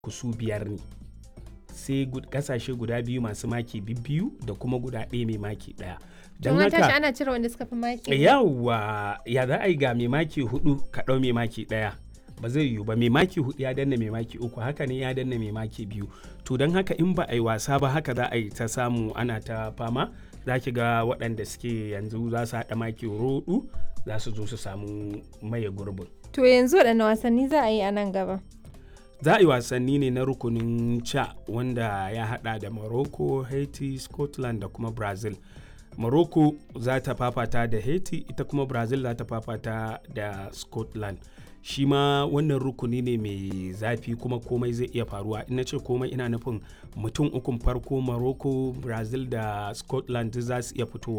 su biyar ne sai kasashe guda biyu masu maki biyu da kuma guda ɗaya mai maki ɗaya don haka ana cire wanda suka fi maki yawa ya za a yi ga mai maki hudu ka ɗau mai maki ɗaya ba zai yiwu ba mai maki hudu ya danna mai maki uku haka ne ya danna mai maki biyu to don haka in ba a yi wasa ba haka za a yi ta samu ana ta fama za ki ga waɗanda suke yanzu za su haɗa maki roɗu za su zo su samu maye gurbin to yanzu waɗanne wasanni za a yi a nan gaba za a yi wasanni ne na rukunin ca wanda ya hada da morocco haiti scotland da kuma brazil morocco za ta fafata da haiti ita kuma brazil za ta fafata da scotland shi ma wannan rukuni ne mai zafi kuma komai zai iya faruwa ina ce komai ina nufin mutum ukun farko morocco brazil da scotland za su iya fitowa